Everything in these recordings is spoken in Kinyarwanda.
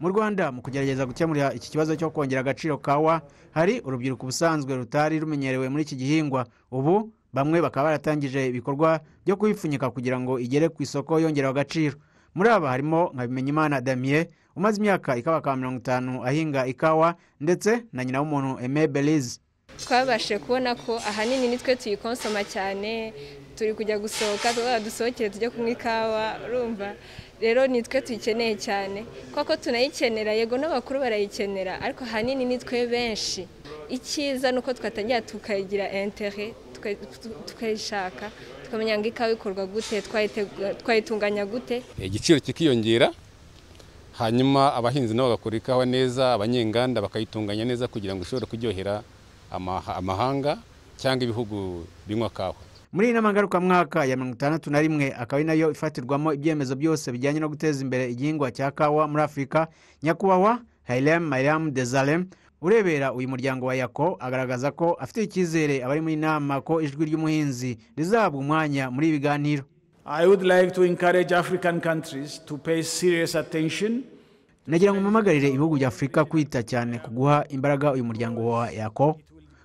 mu rwanda mu kugerageza gukemura iki kibazo cyo kongera agaciro kawa hari urubyiruko ubusanzwe rutari rumenyerewe muri iki gihingwa ubu bamwe bakaba baratangije ibikorwa byo kuyipfunyika kugira ngo igere ku isoko yongerewe agaciro muri aba harimo nka bimenyimana damiye umaze imyaka ikabaka mirongo itanu ahinga ikawa ndetse na nyina w'umuntu eme berize twabashije kubona ko ahanini nitwe tuyikonsoma cyane turi kujya gusohoka dusohokere tujye kunywa ikawa urumva rero nitwe tuyikeneye cyane kuko tunayikenera yego n'abakuru barayikenera ariko ahanini nitwe benshi icyiza ni uko twatangira tukayigira entere tukayishaka tukamenya ngo ikawa ikorwa gute twayitunganya gute igiciro kikiyongera hanyuma abahinzi nabo bagakora ikawa neza abanyenganda bakayitunganya neza kugira ngo ishobore kuryohera amahanga cyangwa ibihugu binywa kawa muri iyi nama ngarukamwaka ya mirongo itandatu na rimwe akaba ari nayo ifatirwamo ibyemezo byose bijyanye no guteza imbere igihingwa cya kawa muri afurika nyakubahwa hayiremu mayiremu dezaremu urebera uyu muryango wa yako agaragaza ko afite icyizere abari muri nama ko ijwi ry'umuhinzi rizahabwa umwanya muri ibi biganiro I would like to encourage African countries to pay serious attention nagira ngo mpamagarire ibihugu bya afurika kwita cyane ku guha imbaraga uyu muryango wa yako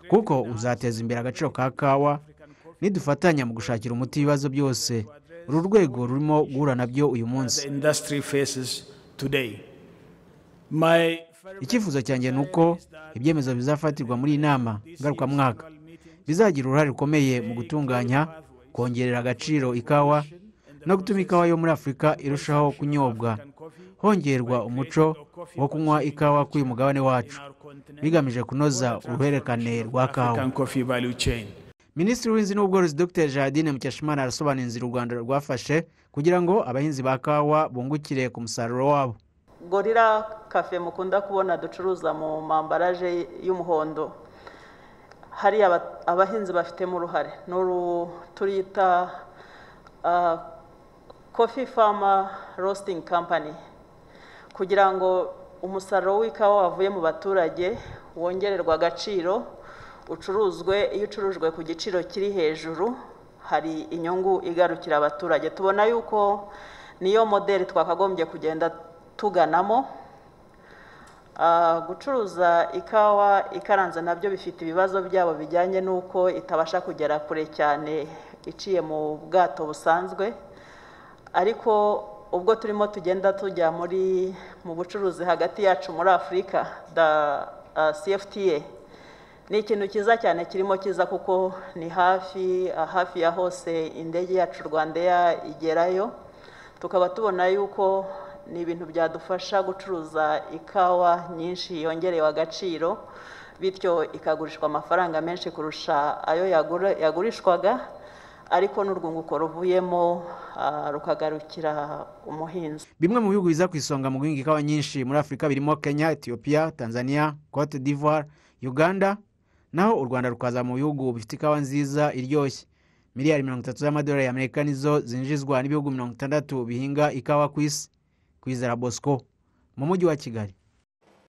kuko uzateza imbere agaciro ka kawa nidufatanya mu gushakira umuti ibibazo byose uru rwego rurimo guhura nabyo uyu munsi icyifuzo cyanjye ni uko ibyemezo bizafatirwa muri iyi nama ngarukamwaka bizagira uruhare rukomeye mu gutunganya kongerera agaciro ikawa no gutuma ikawa yo muri afurika irushaho kunyobwa hongerwa umuco wo kunywa ikawa kuri uyu mugabane wacu bigamije kunoza uruhererekane rwa kawa minisitiri w'ubuhinzi n'ubworozi dr jardine mukeshimana arasobanura inzira u rwanda rwafashe kugira ngo abahinzi ba kawa bungukire ku musaruro wabo gorira kafe mukunda kubona ducuruza mu mambaraje y'umuhondo hariya abahinzi bafitemo uruhare turita kofi fama rositingi kampani kugira ngo umusaruro w'ikawa wavuye mu baturage wongererwa agaciro ucuruzwe iyo ucurujwe ku giciro kiri hejuru hari inyungu igarukira abaturage tubona yuko niyo modeli twakagombye kugenda tuganamo gucuruza ikawa ikaranze nabyo bifite ibibazo byabo bijyanye n'uko itabasha kugera kure cyane iciye mu bwato busanzwe ariko ubwo turimo tugenda tujya muri mu bucuruzi hagati yacu muri afurika da cfta ni ikintu cyiza cyane kirimo cyiza kuko ni hafi hafi ya hose indege yacu rwanda igerayo tukaba tubona yuko ni ibintu byadufasha gucuruza ikawa nyinshi yongerewe agaciro bityo ikagurishwa amafaranga menshi kurusha ayo yagurishwaga ariko n'urwunguko ruvuyemo rukagarukira umuhinzi bimwe mu bihugu biza ku isonga mu guhinga ikawa nyinshi muri afurika birimo kenya etiyopiya tanzania cote d'ivoire uganda naho u rwanda rukaza mu bihugu bifite ikawa nziza iryoshye miliyari mirongo itatu z'amadolari y'amerika nizo zinjizwa n'ibihugu mirongo itandatu bihinga ikawa ku isi kwizera bosco mu mujyi wa kigali